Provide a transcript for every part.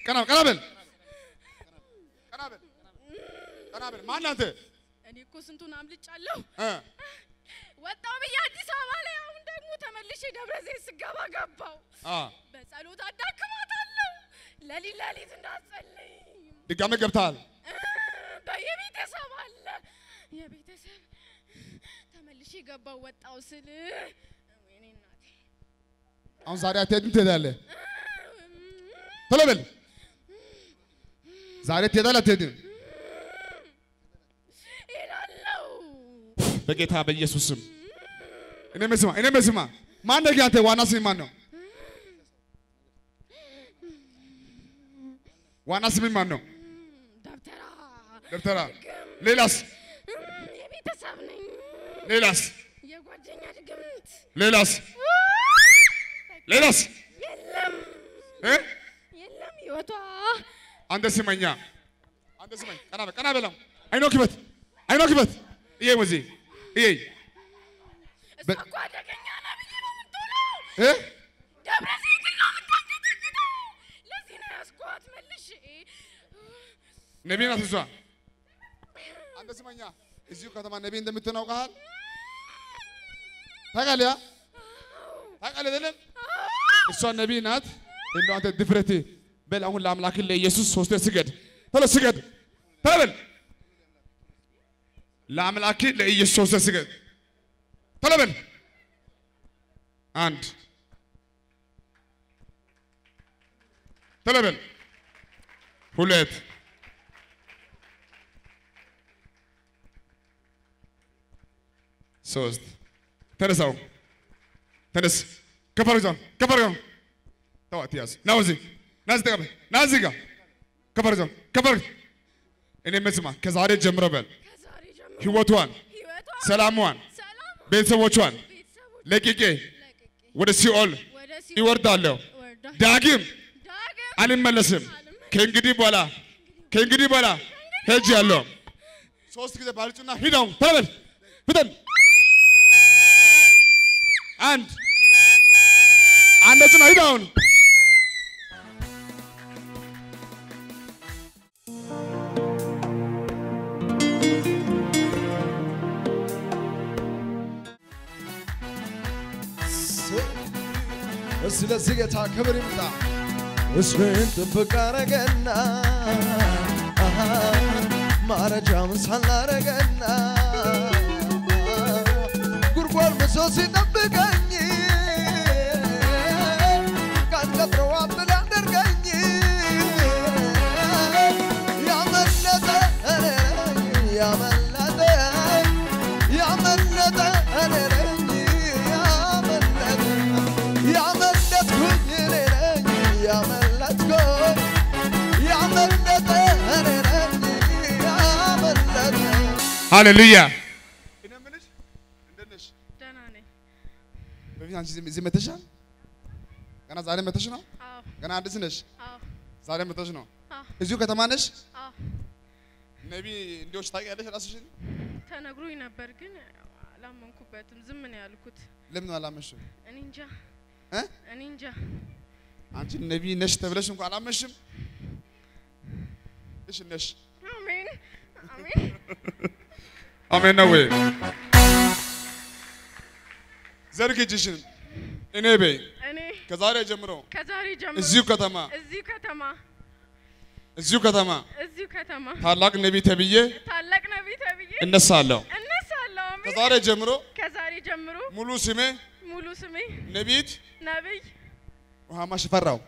ቀና ቀና በል ቀና በል ቀና በል ማን አንተ እኔ እኮ ስንቱን አምልጫለሁ። እ ወጣው ብዬ አዲስ አበባ ላይ አሁን ደግሞ ተመልሼ ደብረ ዘይት ስገባ ገባው። አ በጸሎት አዳክማታለሁ። ለሊት ለሊት እንዳትጸልይ ድጋሜ ገብተሃል። በየቤተሰብ አለ የቤተሰብ ተመልሼ ገባው ወጣው ስል ወይኔ እናቴ አሁን ዛሬ አትሄድም ትሄዳለህ። ቶሎ በል ዛሬ ትሄዳለህ አትሄድም? እሄዳለሁ። በጌታ በኢየሱስ ስም እኔ መስማ እኔ መስማ ማን ነህ አንተ? ዋና ስም ማን ነው? ዋና ስም ማን ነው? ደብተራ ደብተራ። ሌላስ? የቤተሰብ ነኝ። ሌላስ? የጓደኛ ድግምት ሌላስ? ሌላስ? የለም እ የለም ህይወቷ አንተ ስመኛ አንተ ስመኝ ቀና በል ቀና በለው አይኖ ክበት አይኖ ክበት እዬ ወዚህ እዬ እሷ እኮ አደገኛ ነብይ ነው የምትሆነው። እ ደብረ ዘይት ነው የምታንቀጠቅጠው። ለዚህ ነው ያስኳት መልሼ ነቢይ ናት እሷ። አንተ ስመኛ እዚሁ ከተማ ነቢይ እንደምትሆን አውቀሃል? ታውቃለህ? ያ ታውቃለህ አይደለም? እሷ ነቢይ ናት። እንደው አንተ ድፍረት በል አሁን ለአምላክ ለኢየሱስ ሶስቴ ስገድ፣ ቶሎ ስገድ፣ ቶሎ በል ለአምላክ ለኢየሱስ ሶስቴ ስገድ፣ ቶሎ በል አንድ ቶሎ በል ሁለት ሶስት ተነሳው ተነስ ከፍ አድርገው ከፍ አድርገው ተው አትያዝ ና እዚህ ና እዚህ ተቀበል ና እዚህ ጋር ከፍ አድርገው ከፍ አድርገው እኔ መስማ ከዛሬ ጀምሮ በል ከዛሬ ጀምሮ ህይወቷን ህይወቷ ሰላሟን ሰላም ቤተሰቦቿን ቤተሰቦች ለቅቄ ለቅቄ ወደ ሲኦል ወደ ሲኦል ይወርዳለሁ ወርዳ ዳግም ዳግም አልመለስም ከእንግዲህ በኋላ ከእንግዲህ በኋላ ሄጅ ያለው ሶስት ጊዜ ባልጩና ሂደው ተበል ፍጠን አንድ አንደጩና ሂደውን ስለዚህ ጌታ ክብር ይምጣ። እስሜን ጥብቅ አረገና አሃ፣ ማረጃም ሳላረገና ጉድጓድ ምሶ ሲጠብቀኝ ቀን ቀጥሮ አብል ያደርገኝ ያመለጠ እኔ ነኝ ያመለጠ ያመለጠ እኔ ነኝ ያመለጠ ያመለጥኩኝ እኔ ነኝ ያመለጥኩኝ ያመለጠ እኔ ነኝ ያመለጠ ሃሌሉያ እኔ የምልሽ እንደት ነሽ ደህና ነኝ። በፊት አንቺ እዚህ- እዚህ መተሻል ገና ዛሬ መተሽ ነው አዎ ገና አዲስ ነሽ አዎ ዛሬ መተሽ ነው አዎ እዚሁ ከተማ ነሽ አዎ ነቢ እንዲዎች ታውቂያለሽ ራስሽን ተነግሮኝ ነበር ግን አላመንኩበትም። ዝም ነው ያልኩት። ለምን አላመሽም እኔ እንጃ እ እኔ እንጃ። አንቺ ነቢ ነሽ ተብለሽ እንኳን አላመሽም እሺ ነሽ አሜን አሜን። አሜን ነው ወይ? ዘርግ እጅሽን እኔ በይ እኔ ከዛሬ ጀምሮ ከዛሬ ጀምሮ እዚሁ ከተማ እዚሁ ከተማ እዚሁ ከተማ እዚሁ ከተማ ታላቅ ነቢይ ተብዬ ታላቅ ነቢይ ተብዬ እነሳለሁ። እነሳለሁ። አሜን። ከዛሬ ጀምሮ ከዛሬ ጀምሮ ሙሉ ስሜ ሙሉ ስሜ ነቢይት ነቢይ ውሃማ ሽፈራው።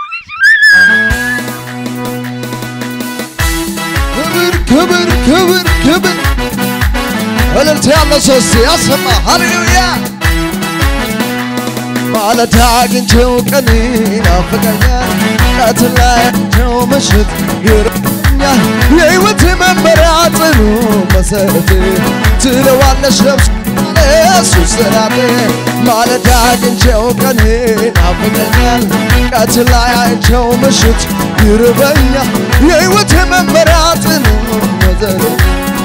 ክብር ክብር ክብር ክብር እልልታ ያለው ሰው እስቲ ያሰማ ሃሌሉያ ማለዳ አግኝቼው ቀን ናፍቀኛል ቀትር ላይ አግኝቼው ምሽት ይርኛል የሕይወት መመሪያ ጽኑ መሰረት ትለዋለሽ ነፍስ እሱ ስራት ማለዳ አግኝቼው ቀን ናፍቀኛል ቀትር ላይ አግኝቼው ምሽት ይርበኛል የሕይወት መመሪያ ጽኑ መሰረት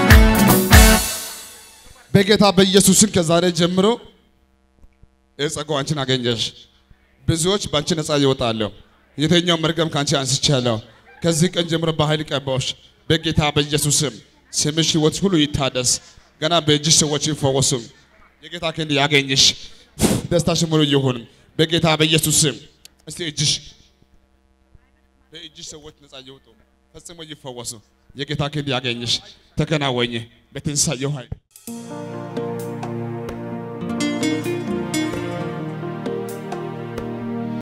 በጌታ በኢየሱስን ከዛሬ ጀምሮ ይህ ጸጋው አንቺን አገኘሽ። ብዙዎች በአንቺ ነፃ ይወጣለሁ። የተኛው መርገም ከአንቺ አንስቻለሁ። ከዚህ ቀን ጀምሮ በኃይል ቀባዎች በጌታ በኢየሱስ ስም ስምሽ ሕይወት ሁሉ ይታደስ። ገና በእጅሽ ሰዎች ይፈወሱ። የጌታ ክንድ ያገኝሽ። ደስታሽ ሙሉ ይሁን በጌታ በኢየሱስ ስም። እስቲ እጅሽ በእጅሽ ሰዎች ነፃ ይውጡ፣ ፈጽሞ ይፈወሱ። የጌታ ክንድ ያገኝሽ። ተከናወኝ በትንሳኤው ኃይል